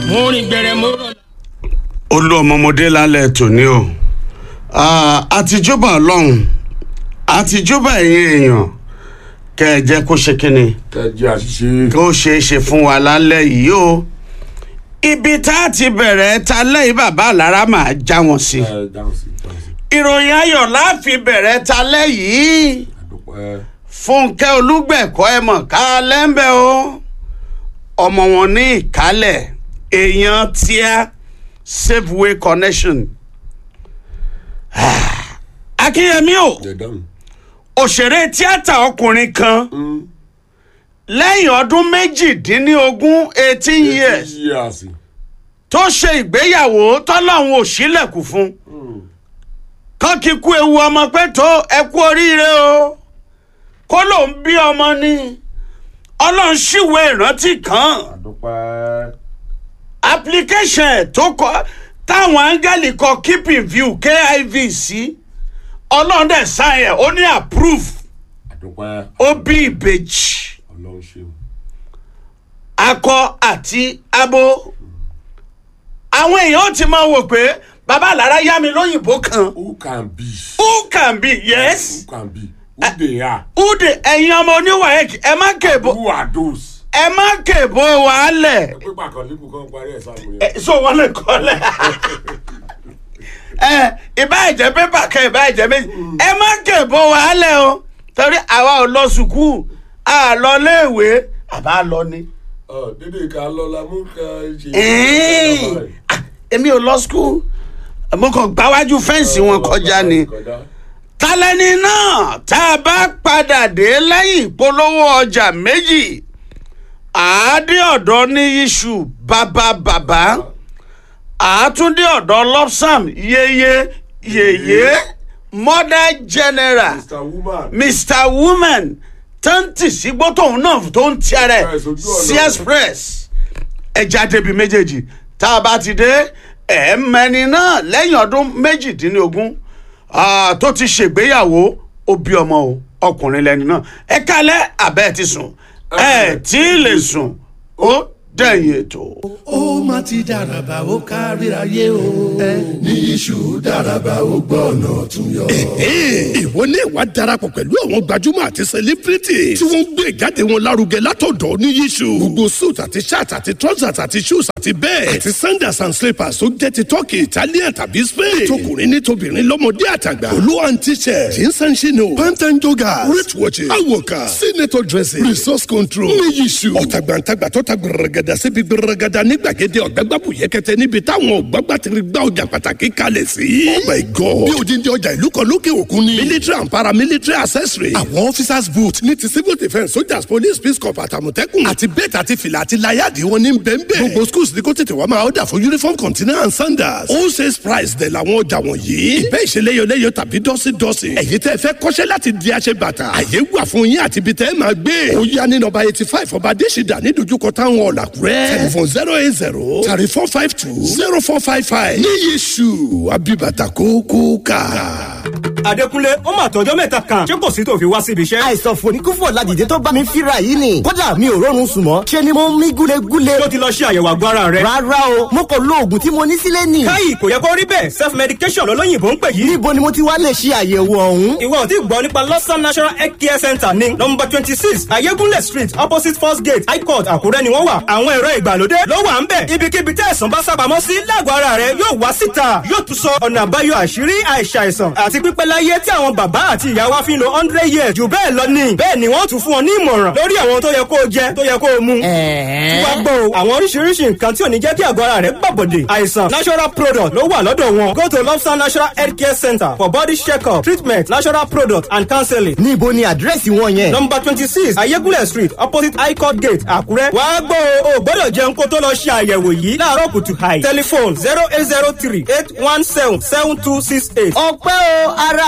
mo rìn gbẹrẹ mo rọ. olú ọmọọmọdé lálẹ́ tòní o àtijọba ọlọ́run àtijọba ẹ̀yin èèyàn kẹ́ ẹ jẹ́ kó ṣe kínni kẹjẹ àṣìṣe. kó ṣe é ṣe fún wa lálẹ́ yìí o ibi tá a ti bẹ̀rẹ̀ ta lẹ́yìn bàbá àlára máa já wọn sí ẹ dáhùn sí dáhùn sí. ìròyìn ayọ̀ láàfin bẹ̀rẹ̀ ta lẹ́yìn àdúpẹ́. fúnkẹ́ olúgbẹ̀kọ́ ẹ mọ̀ ká lẹ́ńbẹ̀ o ọmọ wọn ní ìkálẹ̀ èèyàn tíá safeway connection akínyẹmí o ẹ dáhùn. òṣèré tíátà ọkùnrin kan lẹ́yìn ọdún méjìdínlógún eighteen years years. tó ṣe ìgbéyàwó tọ́lọ́hún ò sílẹ̀kùn fún kán kíkú ewu ọmọ pé tó ẹ kú oríire o kó ló ń bí ọmọ ni ọlọ́run ṣìwé ìrántí kan àdúpẹ́. application ẹ̀ tó kọ táwọn áńgẹ́lì kọ keep in view kiv sí ọlọ́run dẹ̀ sáyẹn ẹ̀ ó ní approve àdúpẹ́. ó bí ìbejì ọlọ́run ṣeun. akọ àti abo àwọn èèyàn ó ti máa wò pé bàbá àlàrá yá mi lóyìnbó kan who can be. who can be yes who can be. who they are. ude ẹ̀yin ọmọ oníwàyẹ̀kì ẹ má kèbó who are those. ẹ má kèbó wàhálẹ̀ pípa kan lípù kan parí ẹ̀ sáà ẹ so wọn lè kọ́lẹ̀ ẹ ìbá ìjẹ́ pépà kan ìbá ìjẹ́ méjì ẹ má kèbó wàhálẹ̀ o torí àwa ò lọ sùkúù a lọ léèwé àbá lọ ni. ọ dédé ká lọ la mú ká ṣe. Ẹ́ẹ̀, ah, èmi ò lọ skul mo kàn gbáwájú fẹ́ǹsì wọn kọjá ni tálẹ́ni náà tá a bá padà dé lẹ́yìn ìpolówó ọjà méjì àádé ọ̀dọ́ ní iṣu bàbá bàbá àátúndé ọ̀dọ́ lopsam yeye yeye mother general mr woman. mr woman tó ń tì sí gbótòun náà tó ń tí ara ẹ̀ Express, ojú ọ̀nà. sí express ẹja débi méjèèjì tá a bá ti dé ẹ̀ẹ́mẹ́ni náà lẹ́yìn ọdún méjìdínlógún ah, tó ti ṣègbéyàwó ó bí ọmọ o ọkùnrin lẹni náà ẹ kálẹ̀ abẹ́ ẹ ti sùn ẹ tí ì lè sùn ó dẹ̀yìn ètò. ó má ti dàràbà ó káríayé o. ní iṣu dàràbà ó gbọ́ ọ̀nà tún yọ. ìwọ ní ìwà darapọ̀ pẹ̀lú àwọn gbajúmọ̀ àti sẹlẹ́bírìtì tí wọ́n ń gbé ìjáde wọn lárugẹ látọ̀dọ̀ ní yíṣu. gbogbo suit àti shirt àti trousers àti shoes àti bẹ́ẹ̀ àti sandals and slippers tó jẹ́ ti turkey italian tàbí spain. tókùnrin ní tobìnrin lọ́mọdé àtàgbà. olú and t-shirt jeans and chino pant and joggers wrist watches awoka senator dressing resource control ní yíṣu. ọ̀tàgbàǹtàgbà tó ta gbẹrẹgẹdà síbi gbẹrẹgẹdà ní gbàgede ọ̀gbẹ́gbàbù yẹkẹtẹ níbi táwọn ọ̀gbàgbà ti rí gbá ọjà pàtàkì kalẹ̀ sí. oh my god bí odindi ọjà ìlú kan lókè òkun ni. military and paramilitary accessory. àwọn officers boot ní ti civil defence soldiers police peace corps àtàmọ̀tẹ́kùn. àti bẹ́ẹ̀tì àti fìlà àti láyàdì wọn ní bẹ́ẹ̀nbẹ́ẹ̀. gbogbo schools ní kó tètè wá máa ọ̀dà fún uniform container and sandals. all sales price dẹ̀ làwọn ọjà wọ̀nyí. ìbẹ́ ìṣeléyọléyọ tàbí dọ́sídọ́sí. ẹ̀yin tẹ́ fẹ́ kọ́ṣẹ́ láti di aṣẹ bàtà. àyè wà fún yín àti ibi tẹ́ ẹ máa gbé. ó yá ní nọmba eighty five ọba adésìdá ní dojúkọ táwọn ọ̀làkúrẹ́. telephone zero eight zero thirty four five two zero four five five. ní yéṣu abibata kókó ká. Adékúnlé ó mà tọjọ́ mẹ́ta kan ṣé kò sí tó fi wá síbi iṣẹ́. àìsàn fòníkúfò ládìde tó bá mi fíra yìí ni kódà mi ò rọrùn sùn mọ́ ṣe ni mo ń mí gúlegúle. tó ti lọ ṣe àyẹ̀wò àgọ́ ara rẹ̀. rárá o mo kò lo oògùn tí mo ní sílé nì. káyì kò yẹ kó rí bẹ́ẹ̀ self medication lọ́lọ́yìnbó ń pè yìí. níbo ni mo ti wá lè ṣe àyẹ̀wò ọ̀hún. ìwọ ò tí gbọ́ nípa lọ́sàn national health care center ní nọmba twenty six ayégúnlẹ̀ street opposite first gate high court àkúrẹ́ ni wọ́n wà. àwọn ẹ̀rọ ìgbàlódé ló wà ń bẹ̀. ibikíbi tí àìsàn bá sábàámọ́ sí lágọ̀ọ́ ara rẹ̀ yóò wá síta yóò tún sọ ọ̀nà àbáyọ àṣírí àìsàìsàn àti pípẹ́ láyé tí àwọn bàbá àti ìyá wa fi ń lo hundred years jù bẹ́ẹ̀ lọ ni. bẹ́ẹ̀ ni wọ́n tún fún ọ ní ìmọ̀ràn lórí àwọn tó yẹ kó o jẹ tó yẹ kó o mu. tí wàá gbọ́ o àwọn oríṣiríṣi nǹkan tí ò ní jẹ́ kí àgọ́ ara rẹ̀ gbàbọ̀dè. àìsàn natural product ló wà lọ́dọ̀ wọn. go to lobster natural health care center for body check-up treatment natural product and counseling. níbo ni àdírẹ́sì wọn yẹn. number twenty six ayégúnlẹ̀ street opposite high court gate àkúrẹ́. wàá gbọ́ o ò gbọ́dọ̀ jẹun kó tó lọ ṣe àyẹ̀wò yìí láàárọ̀ kùtù hàì. telephone zero eight zero three eight one seven seven two six eight. ọpẹ́ o ara